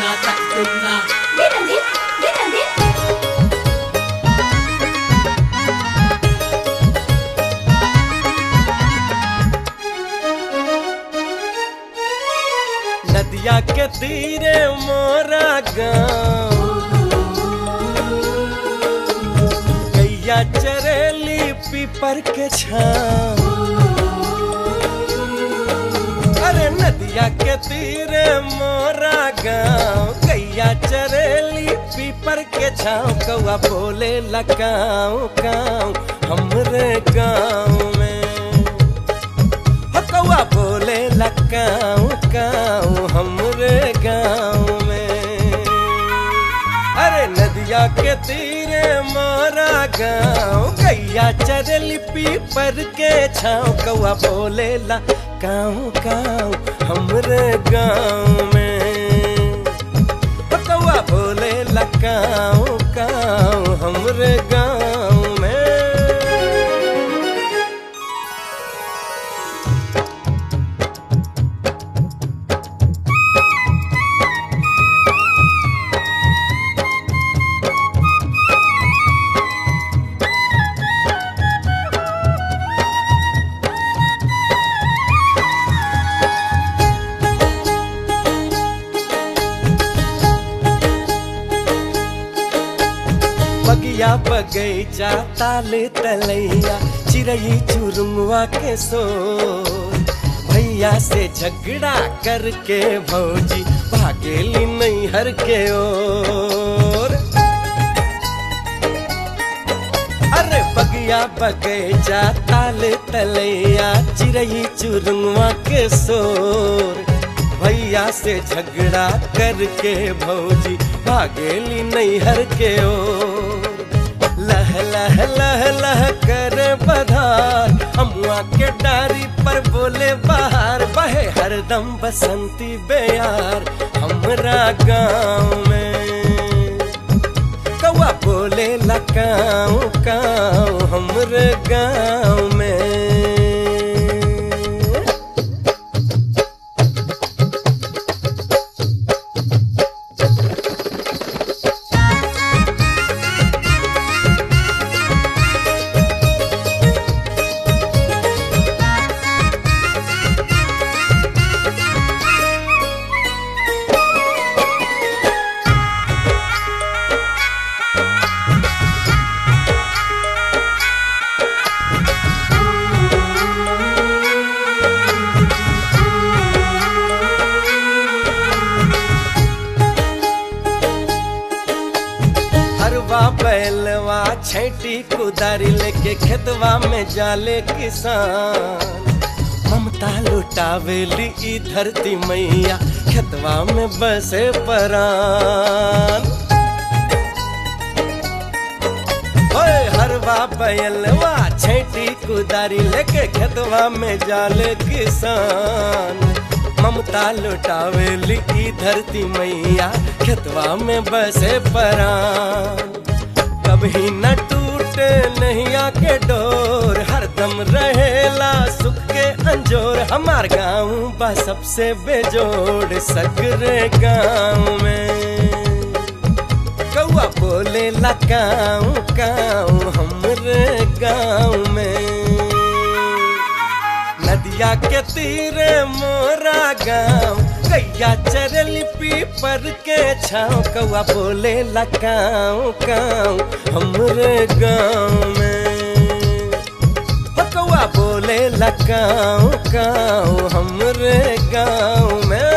tumna tak tumna Dinadin, dinadin. नदिया के तीरे मोरा गाँव गैया चरेली पीपर के छाँव अरे नदिया के तीरे मोरा गाँव गैया चरेली पीपर के छाँव कौआ बोले लगाओ गाँव हमरे गाँव में हो कौआ बोले लकाऊ काऊ हमरे गाँव में अरे नदिया के तीरे मारा गाँव गैया चरली पीपर के छाँव कौआ बोले ला काऊ काऊ हमरे गाँव में हो कौआ बोले ला काऊ काऊ हमरे गाँव में बगिया बगैचा ताले तलैया चिड़ई चुरुमुआ के सो भैया से झगड़ा करके भौजी भागेली नैहर के ओर अरे बगिया बगैचा ताले तलैया चिड़ई चुरुमुआ के सोर भैया से झगड़ा करके भौजी भागेली नैहर के ओर लह लह लह लह कर बधार अमुआ के डारी पर बोले बाहर बहे हरदम बसंती बेयार हमरा गाँव में कौआ बोले लकाऊ काऊ हमरे गाँव में हरवा बैलवा छैटी कुदारी लेके खेतवा में जाले किसान ममता लुटावेली ई धरती मैया खेतवा में बसे परान ओए हरवा बैलवा छैटी कुदारी लेके खेतवा में जाले किसान ममता लुटावेली ई धरती मैया खेतवा में बसे परान कभी न टूटे नैया के डोर हरदम रहेला सुख के अंजोर हमार गाँव बा सबसे बेजोड़ सगरे गाँव में कौआ बोले लकाऊ काऊ हमरे गाँव में नदिया के तीरे मोरा गाँव गैया चरली पीपर के छाँव कौआ बोले लकाऊ काऊ हमरे गाँव में हो कौआ बोले लकाऊ काऊ हमरे गाँव में